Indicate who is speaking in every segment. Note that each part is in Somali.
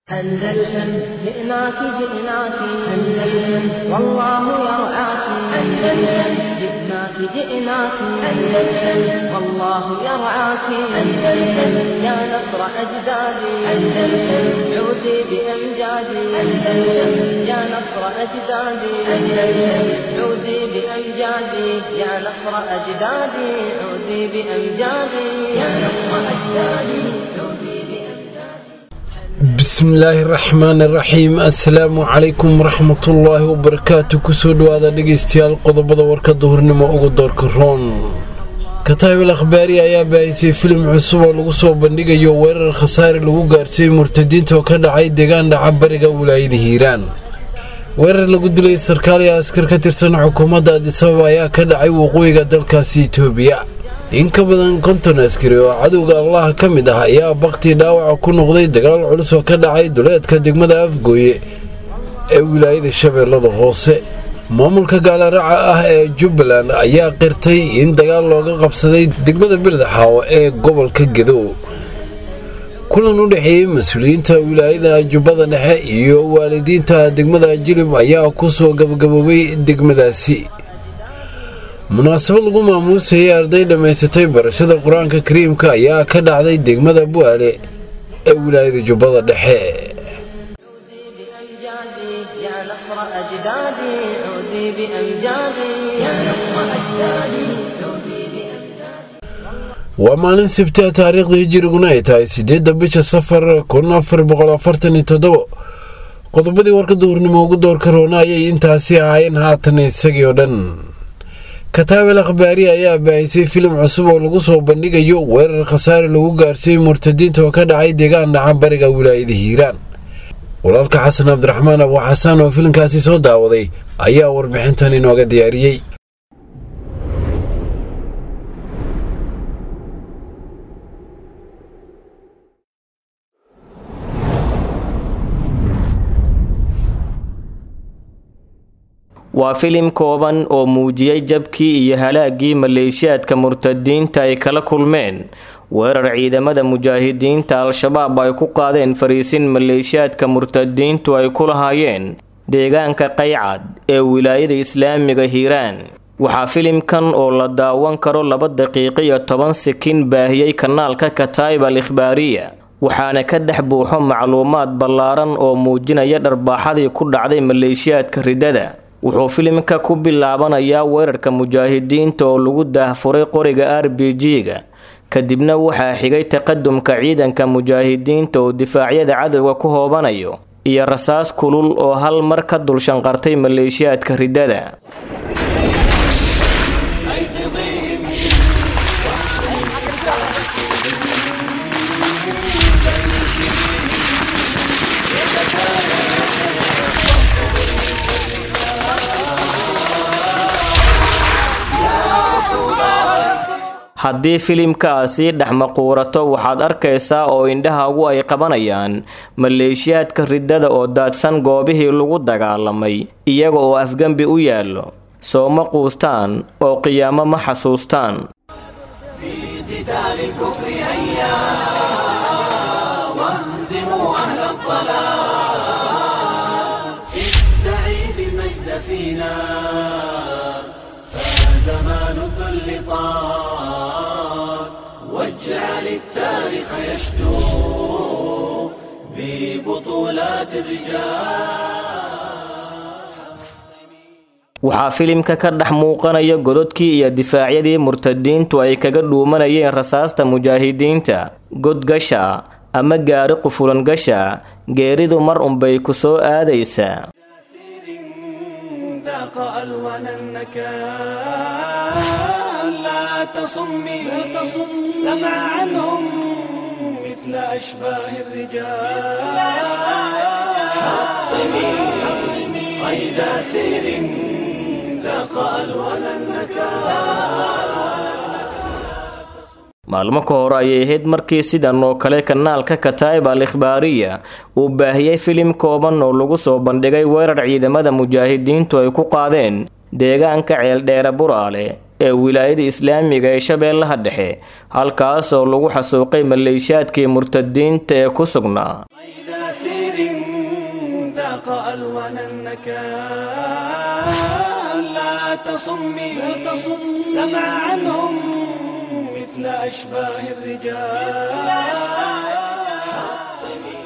Speaker 1: أندلسن جئناك جئناك أندلسن والله يرعاك أندلسن جئناك جئناك أندلسن والله يرعاك أندلسن يا نصر أجدادي أندلسن عودي بأمجادي أندلسن يا نصر أجدادي أندلسن عودي بأمجادي يا نصر أجدادي عودي بأمجادي يا نصر أجدادي عودي بأمجادي
Speaker 2: bismillaahi raxmaani raxiim assalaamu calaykum waraxmatullaahi wabarakaatu kusoo dhawaada dhegeystayaal qodobada warka duhurnimo ugu doorka roon kataabil akhbaari ayaa baahisay filim cusub oo lagu soo bandhigayo weerar khasaare lagu gaarsiiyey murtadiinta oo ka dhacay deegaan dhaca bariga wilaayada hiiraan weerar lagu dilay sarkaal iyo askar ka tirsan xukuumadda adisababa ayaa ka dhacay waqooyiga dalkaasi itoobiya in ka badan konton askari oo cadowga allaha ka mid ah ayaa baktii dhaawaca ku noqday dagaal culus oo ka dhacay duleedka degmada afgooye ee wilaayada shabeellada hoose maamulka gaalaraca ah ee jubbaland ayaa qirtay in dagaal looga qabsaday degmada birdaxaawo ee gobolka gedow kulan u dhexeeyey mas-uuliyiinta wilaayada jubbada dhexe iyo waalidiinta degmada jilib ayaa ku soo gabagaboobay degmadaasi munaasabad lagu maamuusayay arday dhammaysatay barashada qur-aanka kariimka ayaa ka dhacday degmada bu'aale ee wilaayada jubbada dhexe
Speaker 1: عودي بأمجادي يا نصر أجدادي عودي بأمجادي يا نصر أجدادي عودي بأمجادي
Speaker 2: waa maalin sabti taariikhda hijiriguna ay tahay sideedda bisha safar kun afar boqol afartan iyo toddobo qodobadii warka duhurnimo ugu doorka roona ayay intaasi ahaayeen haatan isagii oo dhan kataabel akhbaari ayaa baahisay filim cusub oo lagu soo bandhigayo weerar khasaare lagu gaarsiiyey murtadiinta oo ka dhacay deegaan dhaca bariga wilaayada hiiraan walaalka xasan cabdiraxmaan abu xasaan oo filimkaasi soo daawaday ayaa warbixintan inooga diyaariyey
Speaker 3: waa filim kooban oo muujiyey jabkii iyo halaaggii maleeshiyaadka murtadiinta ay kala kulmeen weerar ciidamada mujaahidiinta al-shabaab ay ku qaadeen fariisin maleeshiyaadka murtadiintu ay ku lahaayeen deegaanka qaycad ee wilaayada islaamiga hiiraan waxaa filimkan oo la daawan karo laba daqiiqo iyo toban sikin baahiyey kanaalka kataib al ikhbaariya waxaana ka dhex buuxo macluumaad ballaaran oo muujinaya dharbaaxadii ku dhacday maleeshiyaadka riddada wuxuu filimka ku bilaabanayaa weerarka mujaahidiinta oo lagu daahfuray qoriga r b g-ga kadibna waxaa xigay taqadumka ciidanka mujaahidiinta oo difaacyada cadowga ku hoobanayo iyo rasaas kulul oo hal mar ka dul shanqartay maleeshiyaadka riddada haddii filimkaasi dhex maquurato waxaad arkaysaa oo indhahaagu ay qabanayaan maleeshiyaadka riddada oo daadsan goobihii lagu dagaalamay iyaga oo afgembi u yaallo soo ma quustaan oo qiyaamo ma xasuustaan
Speaker 4: قتال الكفر هيا واهزموا أهل الضلال استعيد المجد فينا فزمان الذل طال واجعل التاريخ يشدو ببطولات الرجال
Speaker 3: waxaa filimka ka dhex muuqanaya gododkii iyo difaacyadii murtadiintu ay kaga dhuumanayeen rasaasta mujaahidiinta godgasha ama gaari qufulan gasha geeridu mar unbay ku soo aadaysaa
Speaker 4: سير ذاق ألوان النكال لا تصمي سمع عنهم مثل أشباه الرجال حطمي قيد سير ذاق ألوان النكال
Speaker 3: maalmo ka hor ayay ahayd markii sidan oo kale kanaalka kataib al ikhbaariya uu baahiyey filim kooban oo lagu soo bandhigay weerar ciidamada mujaahidiintu ay ku qaadeen deegaanka ceeldheere buraale ee wilaayada islaamiga ee shabeellaha dhexe halkaas oo lagu xasuuqay maleeshiyaadkii murtadiinta ee ku sugnaa
Speaker 4: إذا سير سير ذاق ألوان النكال لا تصمي سمع عنهم مثل أشباه الرجال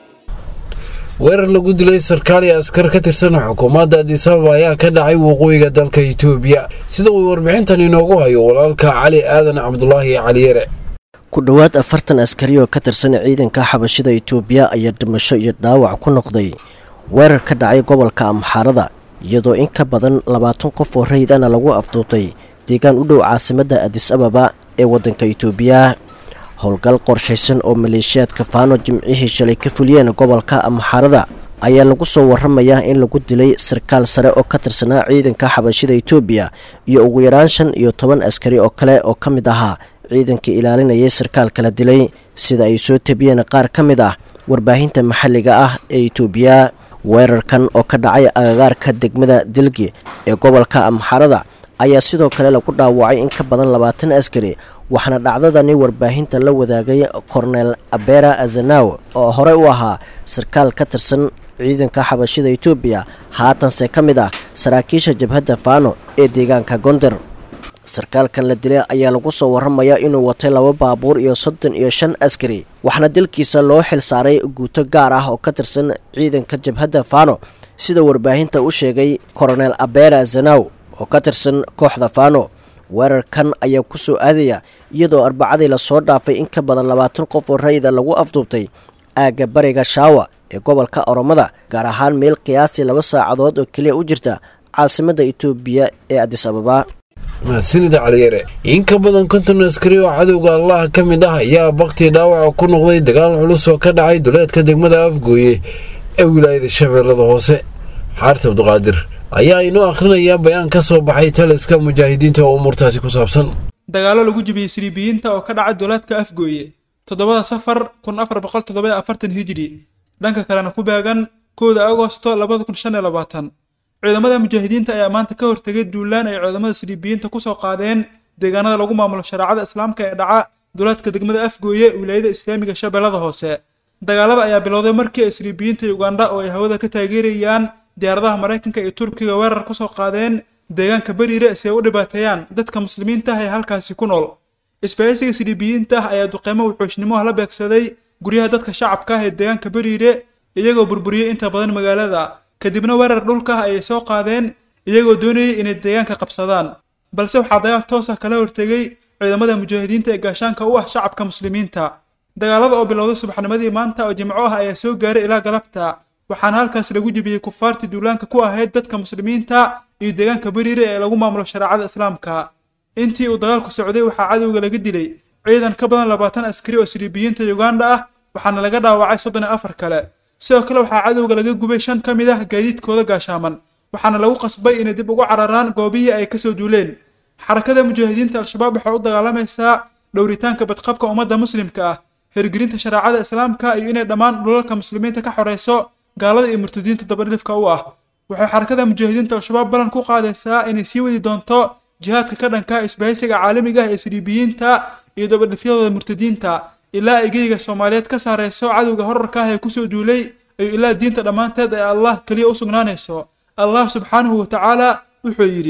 Speaker 2: weerar lagu dilay sarkaal iyo askar ka tirsan xukuumadda addis ababa ayaa ka dhacay waqooyiga dalka itoobiya sida uu warbixintan inoogu hayo walaalka cali aadan cabdulaahi caliyare
Speaker 5: ku dhowaad afartan askari oo ka tirsan ciidanka xabashida itoobiya ayaa dhimasho iyo dhaawac ku noqday weerar ka dhacay gobolka amxaarada iyadoo in ka badan labaatan qof oo rayidana lagu afduubtay deegaan u dhow caasimadda addis ababa ee waddanka itoobiya howlgal qorshaysan oo maleeshiyaadka faano jimcihii shalay ka fuliyeen gobolka amxaarada ayaa lagu soo waramayaa in lagu dilay sarkaal sare oo ka tirsanaa ciidanka xabashida itoobiya iyo ugu yaraan shan iyo toban askari oo kale oo ka mid ahaa ciidanka ilaalinayay sarkaalka la dilay sida ay soo tabiyeen qaar ka mid ah warbaahinta maxalliga ah ee itoobiya weerarkan oo ka dhacay agagaarka degmada dilgi ee gobolka amxaarada ayaa sidoo kale lagu dhaawacay in ka badan labaatan askari waxaana dhacdadani warbaahinta la wadaagay kornel abera azanaw oo horey u ahaa sarkaal ka tirsan ciidanka xabashida itoobiya haatanse ka mid ah saraakiisha jabhadda faano ee deegaanka gonder sarkaalkan la dilay ayaa lagu soo waramayaa inuu watay laba baabuur iyo soddon iyo shan askari waxaana dilkiisa loo xil saaray guuto gaar ah oo ka tirsan ciidanka jabhadda faano sida warbaahinta u sheegay koronel abera zanaw oo ka tirsan kooxda faano weerarkan ayaa ku soo aadaya iyadoo arbacadii lasoo dhaafay in ka badan labaatan qof oo rayida lagu afduubtay aagga bariga shaawa ee gobolka oromada gaar ahaan meel qiyaasii laba saacadood oo keliya u jirta caasimadda itoobiya ee addis ababa
Speaker 2: mahadsanida caliyare in ka badan konton askari oo cadowga allaha ka mid ah ayaa bakti dhaawaca ku noqday dagaal culus oo ka dhacay duleedka degmada afgooye ee wilaayada shabeellada hoose xaarta abduqaadir ayaa inoo akhrinayaa bayaan ka soo baxay taliska mujaahidiinta oo umuurtaasi ku saabsan
Speaker 6: dagaallo lagu jibiyey siriibiyiinta oo ka dhacay duleedka afgooye toddobada safar kun afar boqol toddoba afartan hijri dhanka kalena ku beegan kowda agosto labada kun shan iyo labaatan ciidamada mujaahidiinta ayaa maanta ka hortegay duulaan ay ciidamada siriibiyiinta kusoo qaadeen deegaanada lagu maamulo shareecada islaamka ee dhaca duleedka degmada afgooye wilaayada islaamiga shabeellada hoose dagaalada ayaa bilowday markii ay siriibiyiinta ugandha oo ay hawada ka taageerayaan diyaaradaha maraykanka iyo turkiga weerar kusoo qaadeen deegaanka beriire si ay u dhibaateeyaan dadka muslimiinta ah ee halkaasi ku nool isbahaysiga siriibiyiinta ah ayaa duqeymo wuxuushnimoha la beegsaday guryaha dadka shacabka ah ee deegaanka beriire iyagoo burburiyey inta badan magaalada kadibna weerar dhulka ah ayay soo qaadeen iyagoo doonayay inay deegaanka qabsadaan balse waxaa dagaal toos ah kala hortegay ciidamada mujaahidiinta ee gaashaanka u ah shacabka muslimiinta dagaalada oo bilowday subaxnimadii maanta oo jimco ah ayaa soo gaaray ilaa galabta waxaana halkaas lagu jebiyey kufaartii duulaanka ku ahayd dadka muslimiinta iyo deegaanka beriire ee lagu maamulo shareecada islaamka intii uu dagaalku socday waxaa cadowga laga dilay ciidan ka badan labaatan askari oo siriibiyiinta uganda ah waxaana laga dhaawacay soddon iyo afar kale sidoo kale waxaa cadowga laga gubay shan ka mid ah gaadiidkooda gaashaaman waxaana lagu qasbay inay dib ugu cararaan goobihii ay kasoo duuleen xarakada mujaahidiinta al-shabaab waxay u dagaalamaysaa dhowritaanka badqabka ummadda muslimka ah hirgelinta shareecada islaamka iyo inay dhammaan dhulalka muslimiinta ka xoreyso gaalada iyo murtadiinta dabadhifka u ah waxay xarakada mujaahidiinta al-shabaab ballan ku qaadaysaa inay sii wadi doonto jihaadka ka dhanka isbahaysiga caalamiga ah ee siriibiyiinta iyo dabadhifyadooda murtadiinta ilaa ay geyga soomaaliyeed ka saarayso cadowga horarka ah ee kusoo duulay iyo ilaa diinta dhammaanteed ee allah keliya u sugnaanayso allah subxaanahu wa tacaala wuxuu yidhi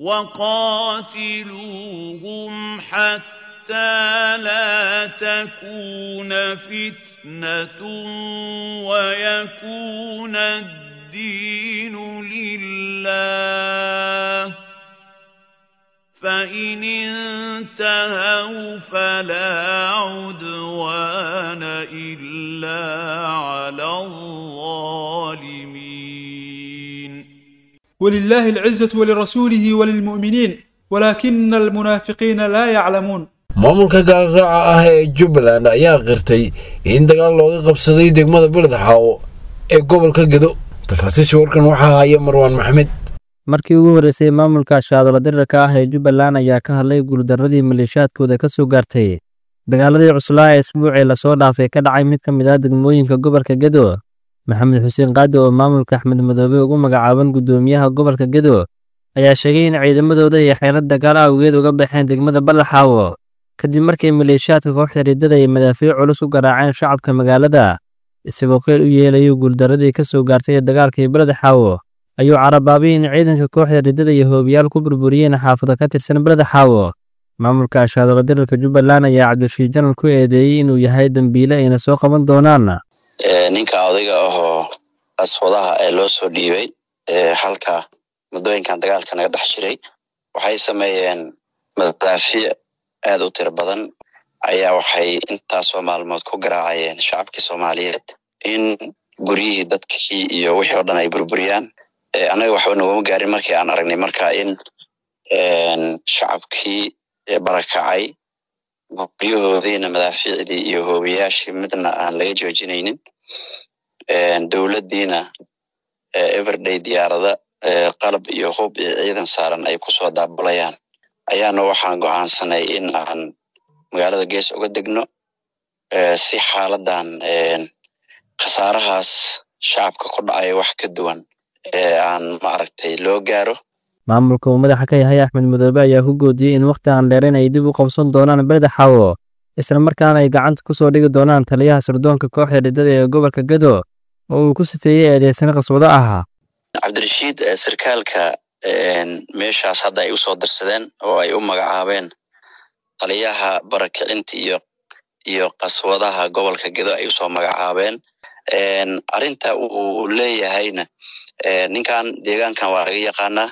Speaker 7: وقاتلوهم حتى لا تكون فتنة ويكون الدين لله فإن انتهوا فلا عدوان إلا على الظالمين
Speaker 6: ولله العزة ولرسوله وللمؤمنين ولكن المنافقين لا يعلمون
Speaker 2: maamulka gaalraaca ah ee jubbaland ayaa qirtay in dagaal looga qabsaday degmada beledxaawo ee gobolka gedo tafaasiisha warkan waxaa haya marwaan maxamed
Speaker 8: markii ugu horreysay maamulka shaadalo dirirka ah ee jubbaland ayaa ka hadlay guuldarradii maleeshiyaadkooda ka soo gaartay dagaaladii cuslaa ee isbuucii lasoo dhaafay ka dhacay mid ka mid ah degmooyinka gobolka gedo maxamed xuseen qaadi oo maamulka axmed madoobe ugu magacaaban guddoomiyaha gobolka gedo ayaa sheegay in ciidamadooda iyo xeelad dagaal awgeed uga baxeen degmada balaxaawo kadib markii maleeshiyaadka kooxda riddada ay madaafiic culus u garaaceen shacabka magaalada isagoo qeyl u yeelayo guuldaradii ka soo gaartay dagaalkii beled xaawo ayuu carabaabay in ciidanka kooxda riddada iyo hoobiyaal ku burburiyeen xaafado ka tirsan beled xaawo maamulka ashaadolo dirarka jubbaland ayaa cabdishiid janal ku eedeeyey inuu yahay dembiile ayna soo qaban doonaan
Speaker 9: ninka odayga ahoo aswadaha ee loo soo dhiibay halka muddooyinkan dagaalka naga dhex jiray waxay sameeyeen madaafiic aad u tiro badan ayaa waxay intaasoo maalmood ku garaacayeen shacabkii soomaaliyeed in guryihii dadkii iyo wixii oo dhan ay burburiyaan annaga waxba naguma gaarin markii aan aragnay marka in shacabkii barakacay guryahoodiina madaafiicdii iyo hoobiyaashii midna aan laga joojinaynin dowladdiina everday diyaarada qalab iyo hub iyo ciidan saaran ay kusoo daabulayaan ayaana waxaan go'aansanay in aan magaalada gees uga degno si xaaladan khasaarahaas shacabka ku dhacaya wax ka duwan aan maaragtay loo gaaro
Speaker 8: maamulka uu madaxa ka yahay axmed madoobe ayaa ku goodiyey in wakhti aan dheerayn ay dib u qabsan doonaan beleda xaawo isla markaana ay gacanta ku soo dhigi doonaan taliyaha sirdoonka kooxda riddada ee gobolka gedo oo uu ku sifeeyey eedeysan qaswado ahaa
Speaker 9: cabdirashiid sarkaalka meeshaas hadda ay usoo dirsadeen oo ay u magacaabeen taliyaha barakicinta iyo iyo qaswadaha gobolka gedo ay usoo magacaabeen arrinta uu leeyahayna ninkan deegaankan waa laga yaqaanaa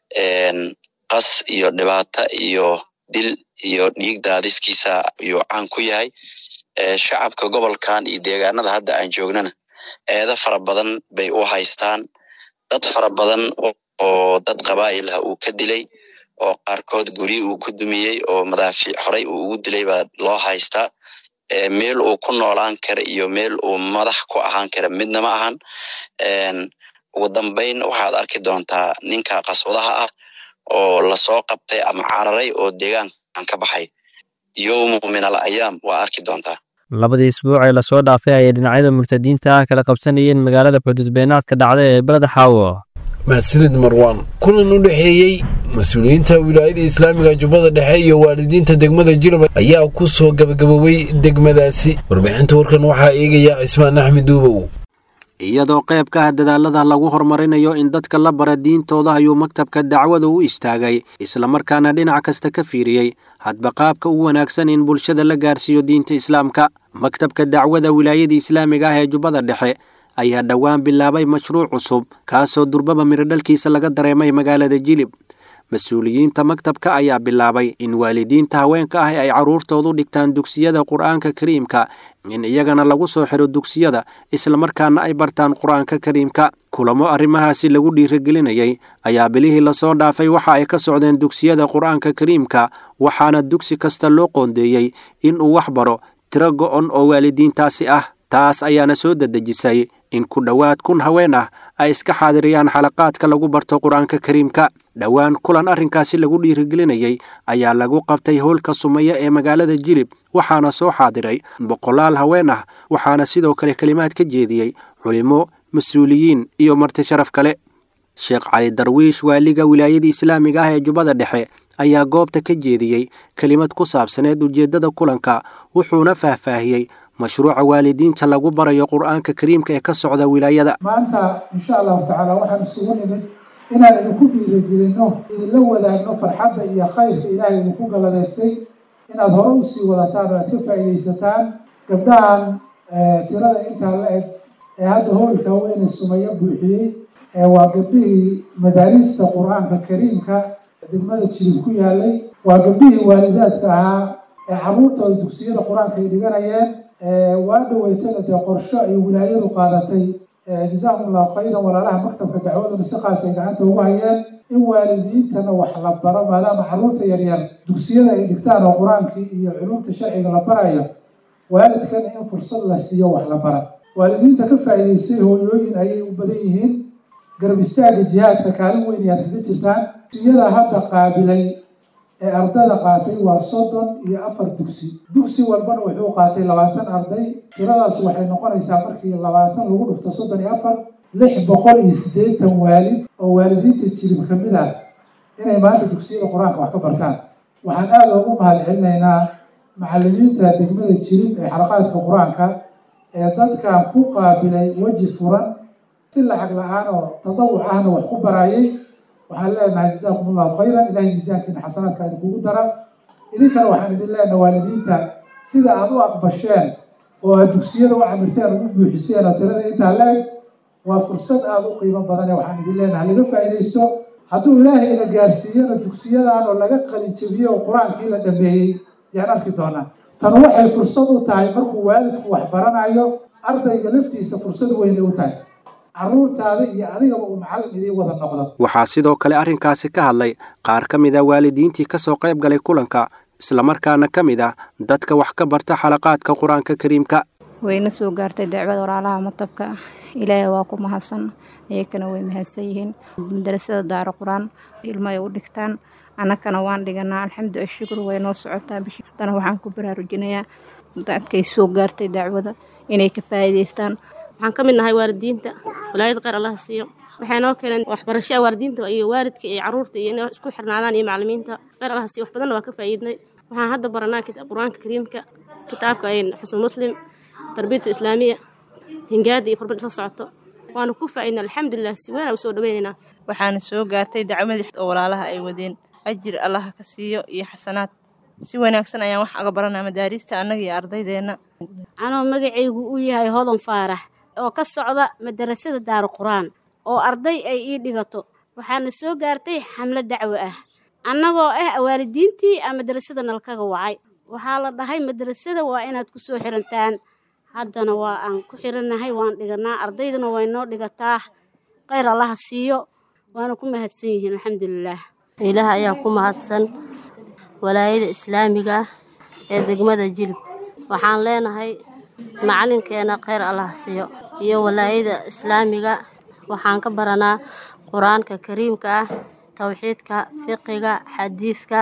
Speaker 9: qas iyo dhibaata iyo dil iyo dhiig daadiskiisa ayuu caan ku yahay shacabka gobolkan iyo deegaanada hadda aan joognana eedo fara badan bay u haystaan dad fara badan oo dad qabaa'il ah uu ka dilay oo qaarkood guryi uu ku dumiyey oo madaafiic horey uu ugu dilay baa loo haystaa meel uu ku noolaan kara iyo meel uu madax ku ahaan kara midna ma ahan ugu dambayn waxaad arki doontaa ninka qaswadaha ah oo lasoo qabtay ama cararay oo deegaankan ka baxay yowmu min al ayaam waa arki doontaa
Speaker 8: labadii isbuuc ee lasoo dhaafay ayay dhinacyada murtadiinta ah kala qabsanayeen magaalada xuduudbeenaadka dhacda ee beled xaawo
Speaker 2: mahadsanid marwaan kulan u dhexeeyey mas-uuliyiinta wilaayada islaamiga jubbada dhexe iyo waalidiinta degmada jilba ayaa ku soo gabagaboobay degmadaasi warbixinta warkan waxaa eegaya cismaan axmed duubow
Speaker 10: iyadoo qayb ka ah dadaalada lagu horumarinayo in dadka la bara diintooda ayuu maktabka dacwada u istaagay islamarkaana dhinac kasta ka fiiriyey hadba qaabka u wanaagsan in bulshada la gaarsiiyo diinta islaamka maktabka dacwada wilaayada islaamiga ah ee jubbada dhexe ayaa dhowaan bilaabay mashruuc cusub kaasoo durbaba mirodhalkiisa laga dareemay magaalada jilib mas-uuliyiinta maktabka ayaa bilaabay in waalidiinta haweenka ah ay carruurtoodu dhigtaan dugsiyada qur'aanka kariimka in iyagana lagu soo xidho dugsiyada islamarkaana ay bartaan qur-aanka kariimka kulamo arrimahaasi lagu dhiirigelinayay ayaa bilihii lasoo dhaafay waxa ay ka socdeen dugsiyada qur-aanka kariimka waxaana dugsi kasta loo qoondeeyey inuu wax baro tiro go'on oo waalidiintaasi ah taas ayaana soo dedejisay in ku dhowaad kun haween ah ay iska xaadiriyaan xalaqaadka lagu barto qur-aanka kariimka dhowaan kulan arrinkaasi lagu dhiirigelinayay ayaa lagu qabtay howlka sumeeya ee magaalada jilib waxaana soo xaadiray boqolaal haween ah waxaana sidoo kale kelimaad ka jeediyey culimo mas-uuliyiin iyo marti sharaf kale sheekh cali darwiish waaliga wilaayada islaamiga ah ee jubbada dhexe ayaa goobta ka jeediyey kelimad ku saabsaneed ujeeddada kulanka wuxuuna faahfaahiyey mashruuca waalidiinta lagu barayo qur-aanka kariimka ee ka socda wilaayada
Speaker 11: maanta insha allahu tacaala waxaan isugu nimid inaan idinku dhiirigelinno idinla wadaagno farxadda iyo khayrka ilaahay idinku galladaystay inaad hore usii wadataan oo aad ka faa'iidaysataan gabdhahan tirada intaa la eg ee hadda howlka weyne sumayo buuxiyey waa gabdhihii madaariista qur-aanka kariimka degmada jilib ku yaalay waa gabdhihii waalidaadka ahaa ee carruurtooda dugsiyada qur-aanka ay dhiganayeen waa dhaweytana dee qorsho ay wilaayadu qaadatay jazaakum allahu khayran walaalaha maktabka dacwaduna si qaas ay gacanta ugu hayeen in waalidiintana wax la baro maadaama carruurta yaryar dugsiyada ay dhigtaan oo qur-aankii iyo culumta sharciga la barayo waalidkana in fursad la siiyo wax la bara waalidiinta ka faa'iidaystay hooyooyin ayay u badan yihiin garab istaaga jihaadka kaalin weyn ayaad kaga jirtaan dugsiyada hadda qaabilay ee ardada qaatay waa soddon iyo afar dugsi dugsi walbana wuxuu qaatay labaatan arday tiradaas waxay noqonaysaa markii labaatan lagu dhufto soddon iyo afar lix boqol iyo siddeetan waalid oo waalidiinta jirib ka mid ah inay maanta dugsiyada qur-aanka wax ka bartaan waxaan aada ugu mahad celinaynaa macallimiinta degmada jirib ee xalaqaadka qur-aanka ee dadkan ku qaabilay weji furan si lacag la-aan oo tadawuc ahna wax ku barayay waxaan leenahay jazaakum allahu khayran ilahay miisaankiina xasanaadka idinkugu dara idinkana waxaan idin leenahay waalidiinta sida aada u aqbasheen oo aad dugsiyada u camirteen ugu buuxiseen oo tirada intaa la-eg waa fursad aada u qiimo badan ee waxaan idin leenahay laga faa'iidaysto hadduu ilaahay ina gaarsiiyana dugsiyadan oo laga qalin jebiyey oo qur-aankii la dhameeyey yaan arki doonaa tan waxay fursad u tahay markuu waalidku wax baranayo ardayga laftiisa fursad weynay u tahay carruurtaada iyo adigaba uu macallin idiin wada noqdo
Speaker 10: waxaa sidoo kale arrinkaasi ka hadlay qaar ka mid a waalidiintii ka soo qayb galay kulanka islamarkaana ka mid ah dadka wax ka barta xalaqaadka qur-aanka kariimka
Speaker 12: wayna soo gaartay dacwada walaalaha matabka ilaahay waa ku mahadsan iyakana way mahadsan yihiin madarasada daaro qur-aan ilmo ay u dhigtaan annakana waan dhiganaa alxamdu ashukru way noo socotaa bishi haddana waxaan ku baraarujinayaa dadkay soo gaartay dacwada inay ka faa'iidaystaan
Speaker 13: waxaan ka mid nahay waalidiinta walaayada kheyr allah siiyo waxay noo keeneen waxbarashada waalidiinta iyo waalidka iyo caruurta iyo inay isku xirnaadaan iyo macallimiinta kheyr allah siiyo wax badanna waa ka faa'iidnay waxaan hadda baranaa qur-aanka kariimka kitaabka xusn muslim tarbiyatu islaamiya hingaada iyo farbad la socoto waanu ku faa'iidnay alxamdulilah si weyn aan usoo dhaweynaynaa
Speaker 14: waxaana soo gaartay dacwadii oo walaalaha ay wadeen ajir allaha ka siiyo iyo xasanaad si wanaagsan ayaan wax aga baranaa madaariista annaga iyo ardaydeenna
Speaker 15: anoo magacaygu uu yahay hodan faarax oo ka socda madarasada daaru qur-aan oo arday ay ii dhigato waxaana soo gaartay xamlo dacwo ah annagoo ah waalidiintii a madarasada nalkaga wacay waxaa la dhahay madarasada waa inaad ku soo xirantaan haddana waa aan ku xirannahay waan dhiganaa ardayduna way noo dhigataa kheyr allaha siiyo waana ku mahadsan yihiin alxamdulilaah
Speaker 16: ilaah ayaa ku mahadsan walaayada islaamiga ah ee degmada jilib waxaan leenahay macalinkeena kheyr allah siiyo iyo walaayada islaamiga waxaan ka baranaa qur-aanka kariimka ah towxiidka fiqiga xadiiska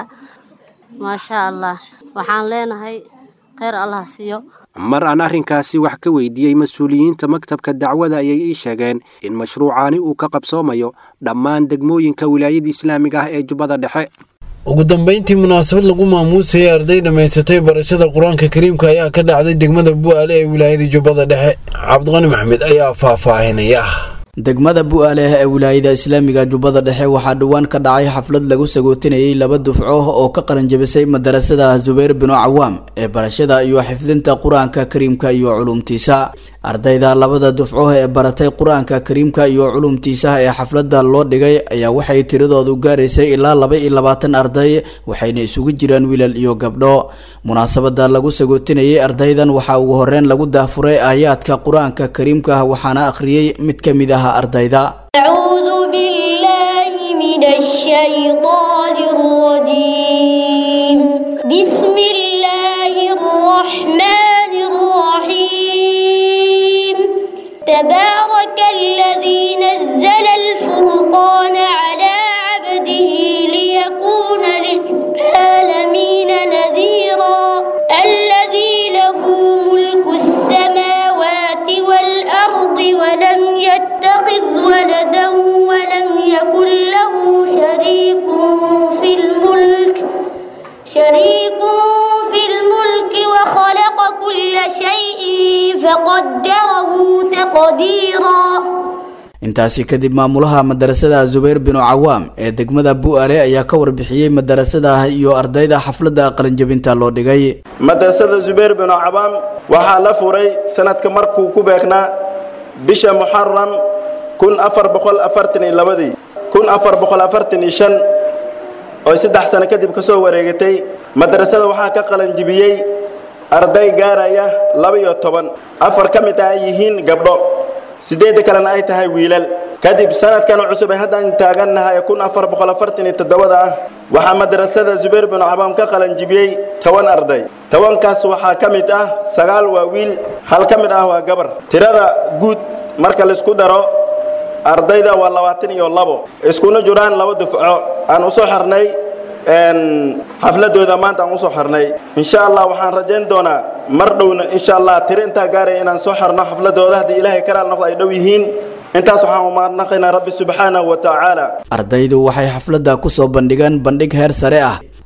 Speaker 16: maashaa allah waxaan leenahay kheyr allah siiyo
Speaker 10: mar aan arrinkaasi wax ka weydiiyey mas-uuliyiinta maktabka dacwada ayay ii sheegeen in mashruucaani uu ka qabsoomayo dhammaan degmooyinka wilaayada islaamiga ah ee jubbada dhexe
Speaker 2: ugu dambeyntii munaasabad lagu maamuusayay arday dhammaysatay barashada qur-aanka kariimka ayaa ka dhacday degmada bu'aale ee wilaayada jubbada dhexe cabdiqani maxmed ayaa faahfaahinaya
Speaker 17: degmada bu'aaleh ee wilaayada islaamiga jubbada dhexe waxaa dhowaan ka dhacay xaflad lagu sagootinayay laba dufco oo ka qalanjabisay madarasada zubayr binu cawaam ee barashada iyo xifdinta qur-aanka kariimka iyo culumtiisa ardayda labada dufco ee baratay qur-aanka kariimka iyo culumtiisa ee xafladda loo dhigay ayaa waxay tiradoodu gaaraysay ilaa laba iyo labaatan arday waxayna isugu jiraan wiilal iyo gabdho munaasabada lagu sagootinayay ardaydan waxaa ugu horeyn lagu daafuray aayaadka qur-aanka kariimka waxaana akhriyey mid ka mid ah ardayda
Speaker 18: أعوذ بالله من الشيطان الرجيم بسم الله الرحمن الرحيم تبارك الذي نزل الفرقان على عبده ليكون للعالمين نذيرا الذي له ملك السماوات والأرض ولم يتخذ ولدا ولم يكن له شريك في الملك شريك في الملك وخلق كل شيء فقدره تقديرا
Speaker 17: intaasi kadib maamulaha madarasada zubayr binu cawaam ee degmada bu'aale ayaa ka warbixiyey madarasada iyo ardayda xafladda qalinjabinta loo dhigay
Speaker 19: madrasada zubayr binu cawaam waxaa la furay sanadka markuu ku beegnaa bisha muxaram kun afar boqol afartan iyo labadii kun afar boqol afartan iyo shan oo saddex sano kadib ka soo wareegatay madrasada waxaa ka qalanjibiyey arday gaaraya laba iyo toban afar ka mid ah ay yihiin gabdho siddeedda kalena ay tahay wiilal kadib sanadkan cusub ee haddaan taagannahay kun afar boqol afartan iyo toddobada ah waxaa madrasada zubayr binu cabaam ka qalanjibiyey toban arday tobankaas waxaa ka mid ah sagaal waa wiil hal ka mid ah waa gabar tirada guud marka laisku daro ardayda waa labaatan iyo labo iskuna jiraan laba dufco aan usoo xirnay xafladooda maanta aan usoo xirnay insha allah waxaan rajayn doonaa mar dhowna insha allah tiro intaa gaaraya inaan soo xirno xafladooda haddii ilaahay karaal noqdo ay dhow yihiin intaas waxaan umaadnaqaynaa rabbi subxaanahu wa tacaala
Speaker 17: ardaydu waxay xafladda kusoo bandhigeen bandhig heer sare ah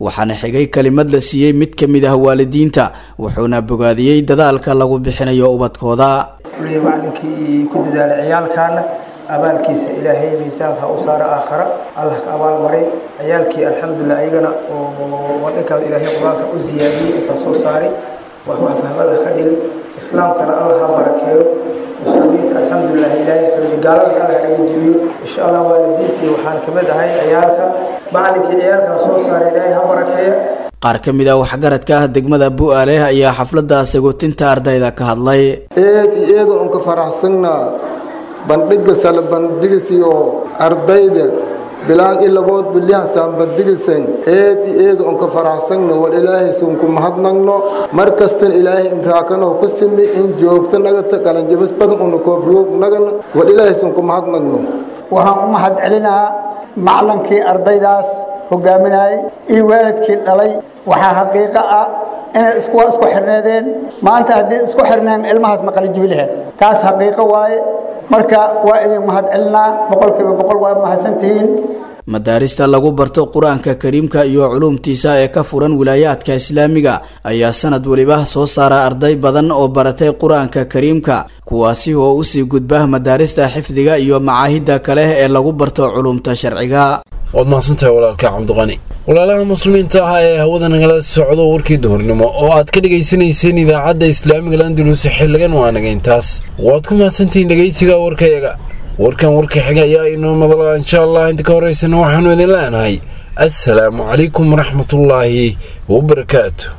Speaker 17: waxaana xigay kelimad la siiyey mid ka mid ah waalidiinta wuxuuna bogaadiyey dadaalka lagu bixinayo ubadkooda
Speaker 20: kuley macalinkii ku dadaalay ciyaalkaana abaalkiisa ilaahay miisaanka u saara aakhara allah ka abaal maray ciyaalkii alxamdulilah ayagana oo wadhankaada ilaahay qur-aanka u ziyaadiyey intaa soo saaray wax wax fahmada ka dhigay islaamkana allah ha barakeeyo muslimiinta alxamdulilah ilaahay kaji gaalada allah naga jebiyo insha allah waalidiintii waxaan ka mid ahay ciyaalka macalinkii ciyaalkan soo saaray ilaahay ha barakeeyo
Speaker 17: qaar ka mid ah waxgaradka ah degmada bu'aale ayaa xafladda sagootinta ardayda ka hadlay
Speaker 21: eed iyo eeda unka faraxsannaa bandhiga sala bandhigisiyo ardayda bilaan ilabood bilyahansaan bandhigisan eed iyo eeda unka faraxsanna wal ilaahay sunku mahadnagno mar kastan ilaahay imraakanow ku simi in joogto nagata qalanjabis badan una koobriyoog nagana wal ilaahay sunku mahadnagno
Speaker 22: waxaan u mahad celinaa maclankii ardaydaas hogaaminayay iyo waalidkii dhalay waxaa xaqiiqo ah inay isku isku xirneedeen maanta haddii isku xirneen ilmahaas ma qalinjibi lahayn taas xaqiiqo waaye marka waa idin mahad celinaa boqolkiiba boqol waa mahadsantihiin
Speaker 17: madaarista lagu barto qur-aanka kariimka iyo culuumtiisa ee ka furan wilaayaadka islaamiga ayaa sanad weliba soo saara arday badan oo baratay qur-aanka kariimka kuwaasi oo usii gudba madaarista xifdiga iyo macaahidda kale ee lagu barto culuumta sharciga
Speaker 2: waad mahadsantahay walaalka cabdiqani walaalaha muslimiinta ah ee hawada nagala socdo warkii duhurnimo oo aad ka dhegaysanayseen idaacadda islaamiga landulus xiligan waa naga intaas waad ku mahadsantihiin dhegaysiga warkayaga warkan warka xiga ayaa inoo madala insha allah inta ka horeysana waxaanu idin leenahay assalaamu calaykum waraxmatullaahi wabarakaatu